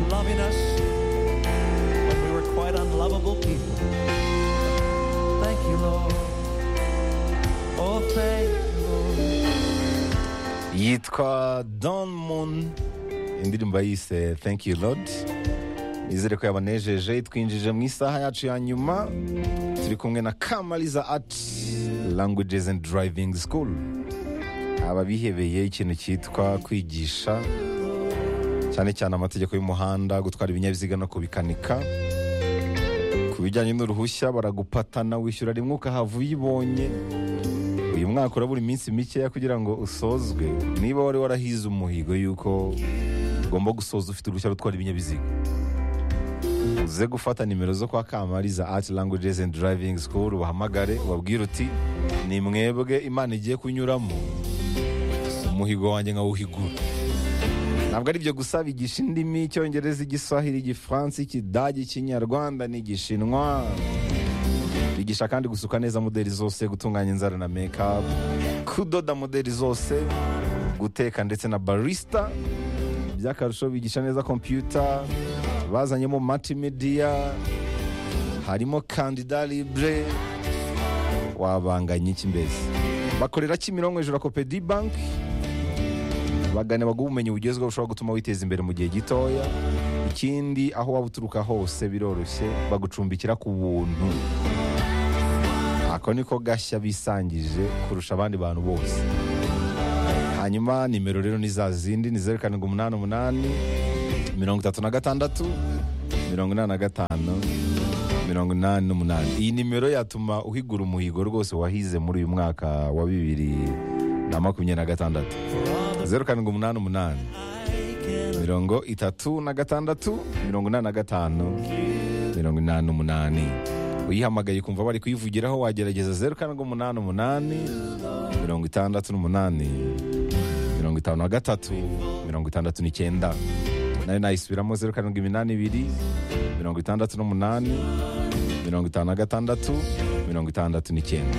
loving us when we were quite unlovable people. Thank you, Lord. Oh, thank you, Lord. yitwa don moon indirimbo yise thank you lord nizere ko yabanejeje twinjije mu isaha yacu ya nyuma turi kumwe na kamariza art languages and driving school aba bihebeye ikintu cyitwa kwigisha cyane cyane amategeko y'umuhanda gutwara ibinyabiziga no kubikanika ku bijyanye n'uruhushya baragupatana wishyura rimwe ukahava uyibonye uyu mwaka urabura iminsi mikeya kugira ngo usozwe niba wari warahize umuhigo y'uko ugomba gusoza ufite uruhushya rutwara ibinyabiziga uze gufata nimero zo kwa kamariza art languages and driving school ubahamagare ubabwire uti ni mwebwe imana igiye kunyuramo umuhigo wanjye nkawuhigura ntabwo ari ibyo gusa bigisha indimi icyongereza igiswahili igifaransa ikidage ikinyarwanda n'igishinwa bigisha kandi gusuka neza modeli zose gutunganya inzara na mekapu kudoda modeli zose guteka ndetse na barisita by'akarusho bigisha neza kompiyuta bazanyemo matimediya harimo kandida libre wabanganya iki mbese bakorera kimironko hejuru ya kopedi banki bagane baguha ubumenyi bugezweho bushobora gutuma witeza imbere mu gihe gitoya ikindi aho waba uturuka hose biroroshye bagucumbikira ku buntu ako niko gashya bisangije kurusha abandi bantu bose hanyuma nimero rero ni za zindi ni zeru karindwi umunani umunani mirongo itatu na gatandatu mirongo inani na gatanu mirongo inani n'umunani iyi nimero yatuma uhigura umuhigo rwose wahize muri uyu mwaka wa bibiri na makumyabiri na gatandatu zeru karindwi umunani umunani mirongo itatu na gatandatu mirongo inani na gatanu mirongo inani n'umunani uyihamagaye kumva bari kuyivugiraho wagerageza zeru karindwi umunani umunani mirongo itandatu n'umunani mirongo itanu na gatatu mirongo itandatu n'icyenda nayo nayisubiramo zeru karindwi iminani ibiri mirongo itandatu n'umunani mirongo itanu na gatandatu mirongo itandatu n'icyenda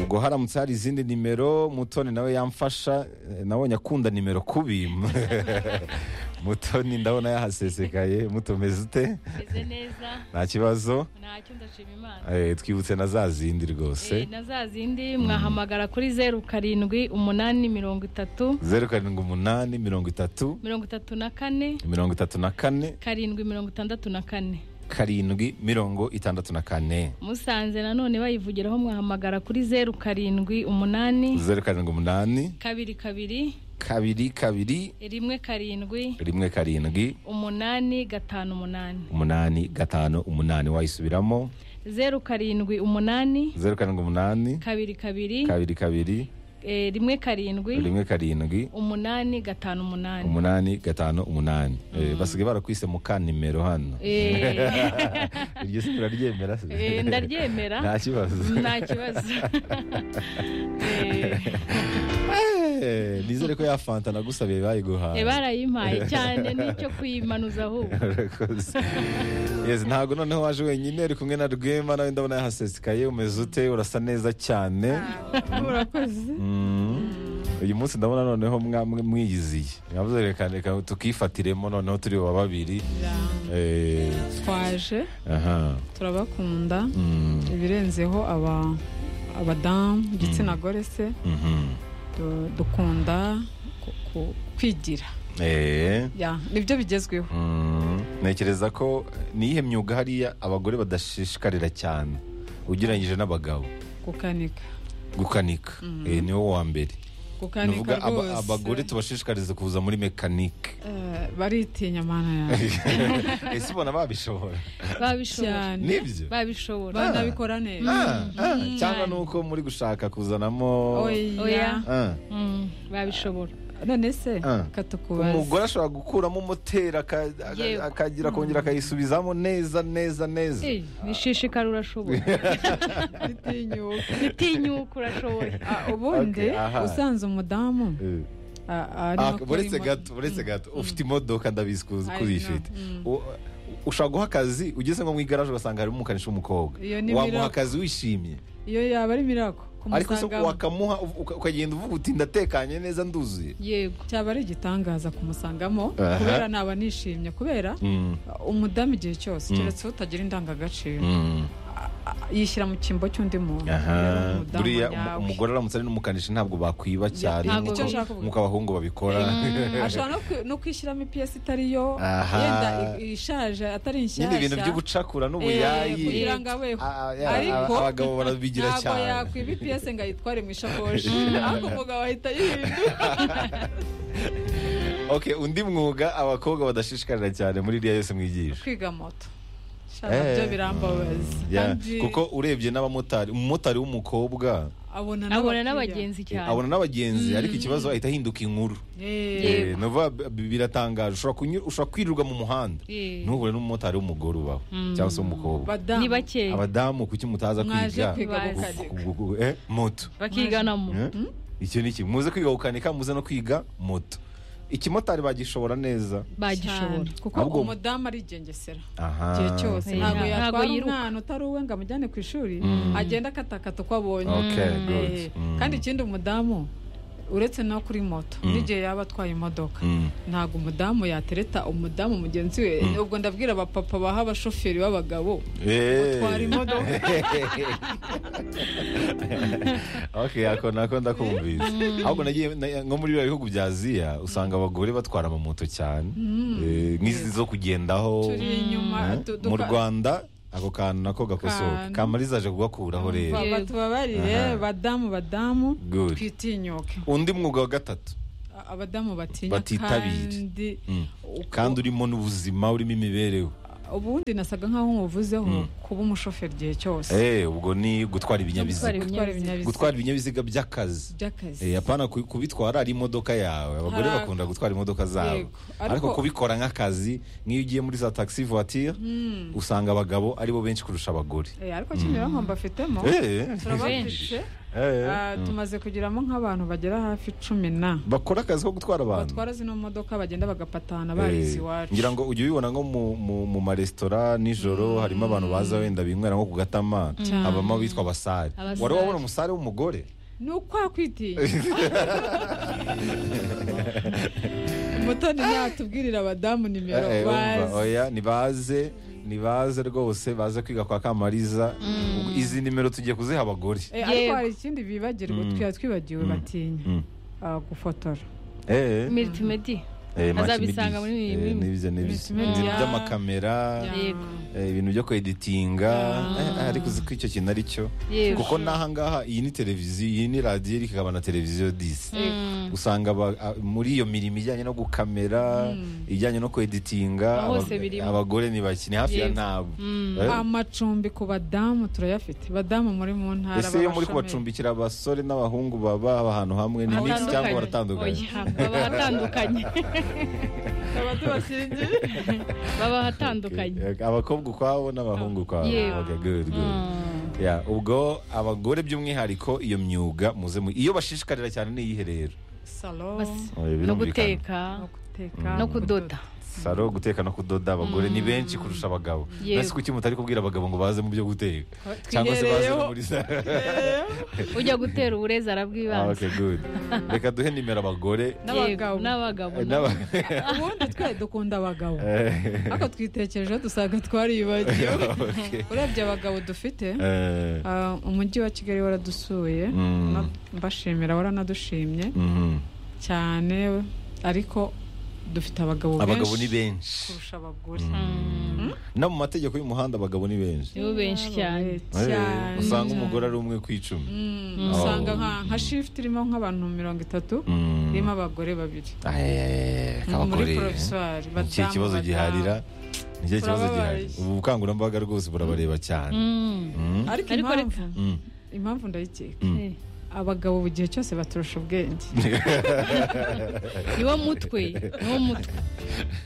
ubwo haramutse hari izindi nimero mutoni nawe yamfasha eh, nabonye akunda nimero kubi mutoni ndabona yahasesekaye mutomeze ute meze neza nta kibazo ntacyo ndashima imana Eh, twibutse na za zindi rwose Eh, na za zindi mwahamagara kuri zeru karindwi umunani mirongo itatu zeru karindwi umunani mirongo itatu mirongo itatu na kane mirongo itatu na kane karindwi mirongo itandatu na kane karindwi mirongo itandatu na kane musanze nanone bayivugiraho mwahamagara kuri zeru karindwi umunani zeru karindwi umunani kabiri kabiri kabiri kabiri rimwe karindwi rimwe karindwi umunani gatanu umunani umunani gatanu umunani wayisubiramo zeru karindwi umunani zeru karindwi umunani kabiri kabiri kabiri kabiri eh, rimwe karindwi rimwe karindwi umunani gatanu umunani umunani gatanu umunani Eh, basigaye barakwise mu ka nimero hano Eh. iryo si turaryemera se? Eh, ndaryemera. nta kibazo nta kibazo Eh, Eh, nizere ko ya fanta nagusabiye bayiguhaye eh, barayimpaye cyane n'icyo kuyimanuza ahubwo Urakoze. yes ntabwo noneho waje wenyine uri kumwe na rwema nawe ndabona yahasesekaye umeze ute urasa neza cyane Mm. uyu munsi ndabona noneho mwamwe mwiyiziye mwavuze reka reka tukifatiremo noneho turi wa babiri Eh, twaje aha turabakunda Mm, ibirenzeho aba abadamu igitsina gore se mhm. du- dukunda ku- ku- kwigira Eh, ya nibyo bigezweho mm. ntekereza ko niyihe myuga hariya abagore badashishikarira cyane ugereranyije n'abagabo gukanika gukanika Eh, ni wo wa mbere gukanika nuvuga aba- abagore rwose tubashishikariza kuza muri mekanike Eh, baritinya mana yanjye ese ubona babishobora babishobora cyane nibyo babishobora banabikora neza Ah, ah, cyangwa nuko muri gushaka kuzanamo oya Oya. Ah, Mm, babishobora none se Ah. katukubaza umugore ashobora gukuramo moteri aka- aka- Yego. akagira kongera akayisubizamo neza neza neza Eh, wishishikara urashobora bitinyuka utinyuka urashobora Ah, ubundi Okay, aha. usanze umudamu Eh. ah, ah, Ah, arimo kuri buretse mo- gato buretse gato ufite imodoka ndabizi ko I ko uyifite U- ushobora guha akazi ugeze nko mu igaraje ugasanga harimo umukanishi w'umukobwa Iyo ni wamuha miracle. akazi wishimye iyo yaba ari mirako ariko se kumusanga wakamuha uv- uka- ukagenda uvuga uti ndatekanye neza nduzuye yego cyaba ari igitangaza kumusangamo Aha. kubera naba nishimye kubera umudamu igihe cyose keretse utagira indangagaciro Mm. yishyira mu cyimbo cy'undi muntu Aha. Rero umudamu buriya nyawe. um- umugore aramutse ari n'umukanishi ntabwo bakwiba cyane ntabwo nk'uko- icyo nshaka kuvuga. nk'uko abahungu babikora ashobora no kwi- no kwishyiramo ipiyesi itari yo Aha. yenda i- ishaje atari nyine ibintu byo inshyashya gucakura Eh, n'ubuyayi kugira ngo abeho A- a- Ariko- abagabo barabigira ntabwo cyane yakwiba ipiyesi ngo ayitware mu ishakoshi ariko umugabo ahita yihindura okay undi mwuga abakobwa badashishikarira cyane muri iriya yose mwigisha kwiga moto Shaka Eh. byo birambabaza Yeah, Kandi kuko urebye n'abamotari umumotari w'umukobwa abona abona n'abakiriya. n'abagenzi eh, cyane abona n'abagenzi ariko ikibazo ahita ahinduka inkuru Eh. Yego. Eh, ni ukuvuga b- b- biratangaje ushobora kunyura- ushobora kwirirwa mu muhanda Eh. ntuhure n'umumotari w'umugore ubaho cyangwa se w'umukobwa Badamu, ni bakeya abadamu kuki mutaza mwaje kwiga kwiga Bazi. gukanika. gu- gu- gu- eh, moto bakiganamo Eh? icyo ni kimwe muze kwiga gukanika muze no kwiga moto ikimotari bagishobora neza bagishobora Cyane. kuko Ahubwo- umudamu arigengesera aha igihe cyose Eh, ntabwo nta- yatwara ntabwo yiruka. umwana utari uwe ngo amujyane ku ishuri Mm. agenda akatakata uko abonye Okay, Mm. good. Eh, Mm. kandi ikindi umudamu uretse no kuri moto Mm. n'igihe yaba atwaye imodoka Mm. ntabwo umudamu yatereta umudamu mugenzi we ubwo ndabwira abapapa baha abashoferi b'abagabo Eh. utwara imodoka okay ako nako ndakumvise ahubwo nagiye na- nko muri biriya bihugu bya aziya usanga abagore batwara amamoto cyane Eh, nk'izi zo kugendaho turi inyuma Eh, du- mu duka- rwanda ako kantu nako gakosoka Kantu. kamariza aje kugakuraho rero Baba tubabarire badamu badamu Good. twitinyuke undi mwuga wa gatatu A- abadamu batinya Batitabire. kandi Mm. uko- kandi urimo n'ubuzima urimo imibereho ubundi nasaga nk'aho nkuvuzeho kuba umushoferi igihe cyose Eh, ubwo ni gutwara Gutwara ibinyabiziga ibinyabiziga. gutwara ibinyabiziga gutwara ibinyabiziga by'akazi by'akazi Eh, apana ku- kubitwara ari imodoka yawe abagore Hari- bakunda gutwara imodoka zabo Yego. Ariko- ariko kubikora nk'akazi nk'iyo ugiye muri za taxi voiture usanga abagabo aribo benshi kurusha abagore Eh, ariko Kimironko mbafitemo Eh, turabafite eh, Ah, tumaze kugeramo nk'abantu bagera hafi cumi na bakora akazi ko gutwara abantu batwara zino modoka bagenda bagapatana Eh, barize iwacu ngira ngo ujya ubibona nko mu, mu, mu maresitora nijoro harimo abantu baza wenda binywera nko ku gatama habamo abitwa abasare Abasare. wari wabona umusare w'umugore ni ukwakwitinya mutoni natubwirira abadamu nimero Eh, eh, bazi. umva, oya nibaze nibaze rwose baze kwiga kwa kamariza izi nimero tugiye kuziha abagore Eh, ariko Yego. hari ikindi bibagirwa twa twibagiwe batinya Mm. Ah, gufotora Eh, miritmedi eh, Mac Midi. azabisanga muri ibi Eh, bimwe. n'ibyo n'ibyo Multimedia. ibintu by'amakamera yego eh, ibintu byo kweditinga eh, ariko uzi ko icyo kintu ari cyo yego kuko n'aha ngaha iyi ni televiziyo iyi ni radiyo ariko ikaba na televiziyo disi usanga aba- a- muri iyo mirimo ijyanye no gukamera ijyanye no kweditinga Hose aba- birimo. abagore ni bake ni hafi ya Yego. ntabwo Eh, amacumbi ku badamu turayafite badamu muri mu ntara ese iyo muri b'abashomeri. kubacumbikira abasore n'abahungu baba ahantu hamwe ni mix cyangwa baratandukanye Oya, baba atandukanye Tukaba tubashyingiye. baba atandukanye Okay, abakobwa ukwabo n'abahungu ukwabo Yewe. Okay, good, good. Yeah, ubwo abagore by'umwihariko iyo myuga muze mu- iyo bashishikarira cyane ni iyihe rero salo Bas- Eh, no birumvikana. guteka no guteka no kudoda saro guteka no kudoda abagore ni benshi kurusha abagabo Yego. nasi kuki mutari kubwira abagabo ngo baze mu byo guteka Twihereyeho. cyangwa se baze no muri saro ujya gutera uburezi Ah, arabwibanza okay, good. reka duhe nimero abagore n'abagabo n'abagabo eh, n'aba- ubundi twe dukunda abagabo Eh, ariko twitekereje dusanga twaribagiwe okay. urebye abagabo dufite Eh, ah, umujyi wa kigali waradusuye Mm. no- mbashimira waranadushimye mhm. cyane ariko dufite abagabo abagabo ni benshi benshi kurusha abagore no mu mategeko y'umuhanda abagabo ni benshi nibo benshi cyane Eh, cyane usanga umugore ari umwe ku icumi Mm, usanga nka nka shift irimo nk'abantu mirongo itatu Mm. irimo abagore babiri Eh, muri abagore proviswari nicyo kibazo giharira nicyo kibazo Turababaye. gihari ubu bukangurambaga rwose burabareba cyane Mm. ariko Ariko reka- impamvu Mm. impamvu ndayikeka Eh, abagabo mu gihe cyose baturusha ubwenge niwo mutwe niwo mutwe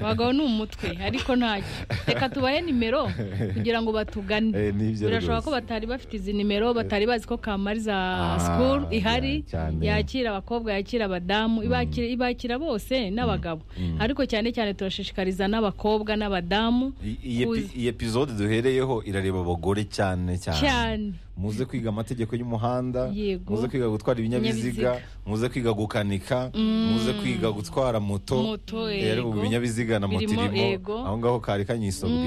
abagabo ni umutwe ariko ntacyo reka tubahe nimero kugira ngo batugane Eh, nibyo birashoboka rwose. ko batari bafite izi nimero batari bazi ko kamariza Ah, sikuru ihari cyane. yakira abakobwa yakira abadamu ibakira ibakira bose n'abagabo ariko cyane cyane turashishikariza n'abakobwa n'abadamu I- iyi epi- kuza. iyi epizode duhereyeho irareba abagore cyane cyane Cyane. muze kwiga amategeko y'umuhanda Yego. muze kwiga gutwara ibinyabiziga Ibinyabiziga. muze kwiga gukanika muze kwiga gutwara moto Moto, Eh, ariko yego. ibinyabiziga na moto Birimo, irimo yego. aho ngaho kari kanyisobwe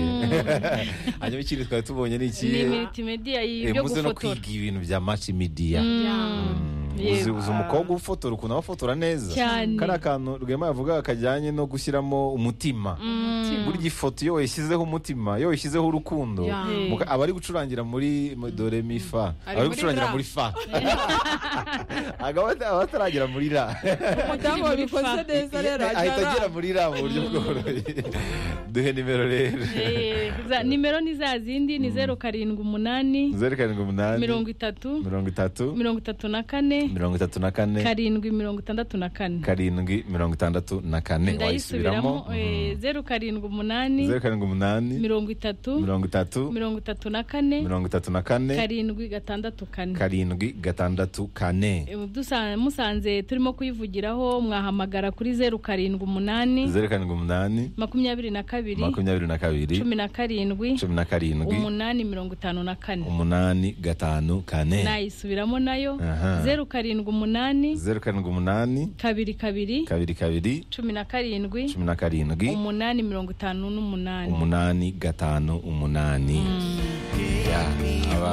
hanyuma ikindi twari tubonye ni iki ni multimedia Eh, ibyo muze no gufotora kwiga ibintu bya maci midiya Yego. uzi uzi umukobwa ufotora ukuntu aba afotora neza Cyane. kari akantu rwema yavuga kajyanye no gushyiramo umutima burya ifoto iyo wayishyizeho umutima iyo wayishyizeho urukundo Ya. muka- aba ari gucurangira muri mu- dore mi fa Ari aba ari muri gucurangira ra. muri fa Agaba- aba ataragera muri ra umudamu wabikoze neza rero ahita ajya agera muri ra mu buryo bworoshye duhe nimero rero Eh, za- nimero ni za zindi ni zeru karindwi umunani zeru karindwi umunani mirongo itatu mirongo itatu mirongo itatu na kane mirongo itatu na kane karindwi mirongo itandatu na kane karindwi mirongo itandatu na kane ndayisubiramo wayisubiramo eh, zeru karindwi umunani zeru karindwi umunani mirongo itatu mirongo itatu mirongo itatu na kane mirongo itatu na kane karindwi gatandatu kane karindwi gatandatu kane Eh, dusa- musanze turimo kuyivugiraho mwahamagara kuri zeru karindwi umunani zeru karindwi umunani makumyabiri na kabiri makumyabiri na kabiri cumi na karindwi cumi na karindwi umunani mirongo itanu na kane umunani gatanu kane nayisubiramo nayo Aha. zeru karindwi umunani zeru karindwi umunani kabiri kabiri kabiri kabiri cumi na karindwi cumi na karindwi umunani mirongo itanu n'umunani umunani gatanu umunani Ya,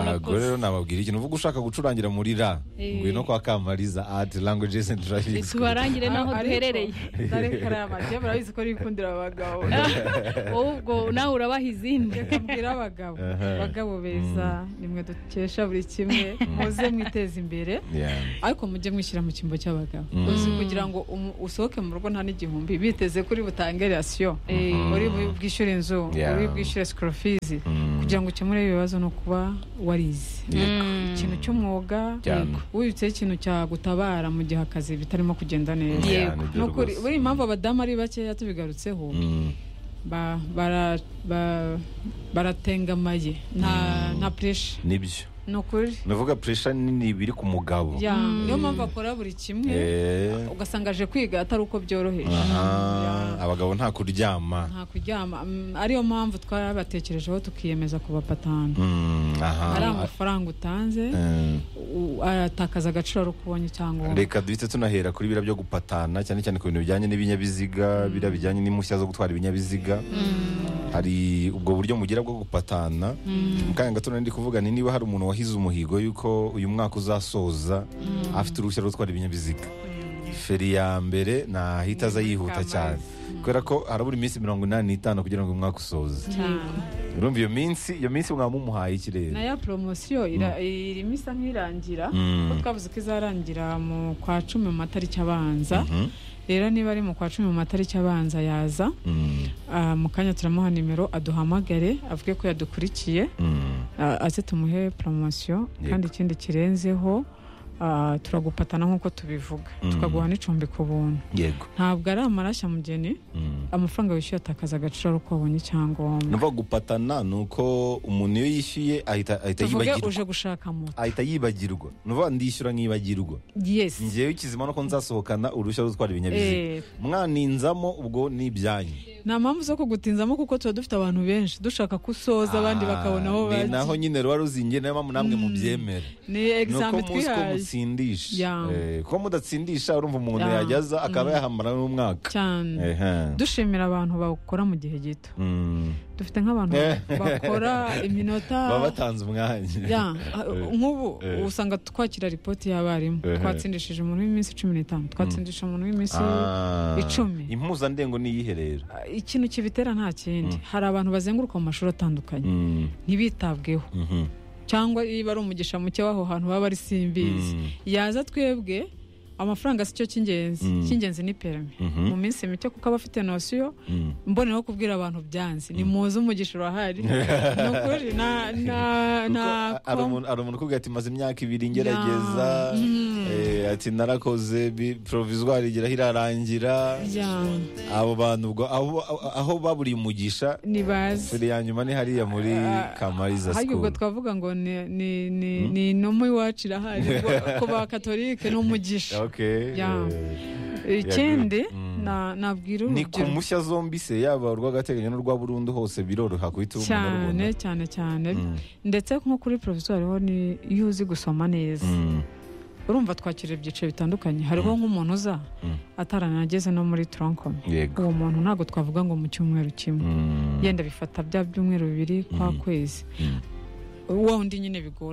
abagore rero nababwira ikintu uvuga ushaka gucurangira muri ra Eh. ngwino kwa kamariza ati languages and driving school tubarangire n'aho Ariko, duherereye dore karama njye murabizi ko rikundira abagabo wowe ubwo nawe urabaha izindi reka mbwira abagabo abagabo beza nimwe dukesha buri kimwe muze mwiteze imbere Yeah. ariko mujye mwishyira mu cyimbo cy'abagabo uzi kugira ngo umu- usohoke mu rugo nta n'igihumbi biteze kuri butange rasiyo uri bu- bwishyure inzu Yeah. uri bwishyure sikoro fizi kugira ngo ukemure ibibazo ni ukuba warize Yego. ikintu cy'umwuga Cyane. yego. wibitseho ikintu cyagutabara mu gihe akazi bitarimo kugenda neza Yeah, nibyo Ni ukuri, rwose. buriya impamvu abadamu ari bakeya tubigarutseho Mm. ba- bara- ba- baratengamaye nta nta puresha nibyo ni ukuri navuga puresha nini biri ku mugabo Yeah, niyo mpamvu akora buri kimwe Eh. ugasanga aje kwiga atari uko byoroheje Aha, abagabo nta kuryama nta kuryama Mm, ariyo mpamvu twarabatekerejeho tukiyemeza kubapatana Mm, ari aha amafaranga utanze Eh, u- aratakaza agaciro ari uko ubonye cyangwa wowe. reka duhite tunahera kuri biriya byo gupatana cyane cyane ku bintu bijyanye n'ibinyabiziga biriya bijyanye n'impushya zo gutwara ibinyabiziga hari ubwo buryo mugira bwo gupatana mu kanya gato nari ndi kuvuga ni niba hari umuntu wahize umuhigo y'uko uyu mwaka uzasoza afite uruhushya rwo gutwara ibinyabiziga feri ya mbere ntahita aza yihuta Kamazi. cyane kubera ko harabura iminsi mirongo inani n'itanu kugira ngo uyu mwaka usoze urumva iyo minsi iyo minsi mwaba mumuhaye ikirere na ya poromosiyo ira- irimo isa nk'irangira Mm. kuko twavuze ko izarangira mu kwa cumi mu matariki abanza Mhm. rero niba ari mu kwa cumi mu matariki abanza yaza Mm, ah, mu kanya turamuha nimero aduhamagare avuge ko yadukurikiye mm. Ah, aze tumuhe poromosiyo Yego. kandi ikindi kirenzeho ah, turagupatana nk'uko tubivuga Mhm. tukaguha n'icumbi ku buntu yego ntabwo ari amarashya mugeni Mm. amafaranga wishyuye atakaza agaciro ari uko wabonye icyangombwa numva gupatana ni uko umuntu iyo yishyuye ahita ahita tuvuge yibagirwa uje gushaka moto ahita yibagirwa nuvuga ndishyura nkibagirwa yes ngewe ikizima nuko nzasohokana uruhushya rwo gutwara ibinyabiziga Eh. mwaninzamo ubwo ni ibyanyu nta mpamvu zo kugutinzamo kuko tuba dufite abantu benshi dushaka ko usoza abandi bakabona aho Ah, ni naho bajya nyine ruba ruzingiye niyo mpamvu namwe mubyemere ni ni uko egizambi muzi ko twihaye mutsindisha Yeah. Eh, ko mudatsindisha urumva umuntu Yeah. yajyaza akaba yahamara n'umwaka cyane Ehe. dushimira abantu bawukora mu gihe gito Mm. dufite nk'abantu Eh. bakora iminota baba batanze umwanya ya ah, nk'ubu eh. usanga twakira ripoti y'abarimu Ehe. twatsindishije umuntu w'iminsi cumi n'itanu twatsindisha umuntu w'iminsi Ah. icumi. impuzandengo ni iyihe rero Ah, ikintu kibitera nta kindi hari abantu bazenguruka mu mashuri atandukanye Mm. ntibitabweho Mhm. cyangwa iyo ari umugisha muke w'aho hantu baba ari simbizi Mm. yaza twebwe amafaranga si cyo cy'ingenzi cy'ingenzi ni perimi Mhm. mu minsi mike kuko aba afite nosiyo Mm. mboneyeho kubwira abantu byanze ni muzi umugisha urahari ni ukuri na- na- Kuko na hari umuntu hari umuntu ukubwira ati maze imyaka ibiri ngerageza Ya. Mm. eh, ati narakoze bi- provisoire igira irarangira abo bantu ubwo aho- aho baburiye umugisha ntibazi feri ya nyuma ni hariya muri kamariza harya ubwo school twavuga ngo ni ni ni ni inuma iwacu irahari Ubwo ku bakatolike ni umugisha okay Yeah. eh, ikindi Mm. na- nabwira ni ku urubyiruko mushya zombi se yaba urw'agateganyo n'urwa burundu hose biroroha guhita ubona cyane rubona cyane cyane Mm. ndetse nko kuri porofesiyo hariho ni- iyo uzi gusoma neza Mm. urumva twakira ibyiciro bitandukanye hariho nk'umuntu uza Mm. ataranageze no muri toronkoni yego uwo muntu ntabwo twavuga ngo mu cyumweru kimwe Mm. yenda bifata bya byumweru bibiri kwa kwezi Mm. wa wundi nyine bigora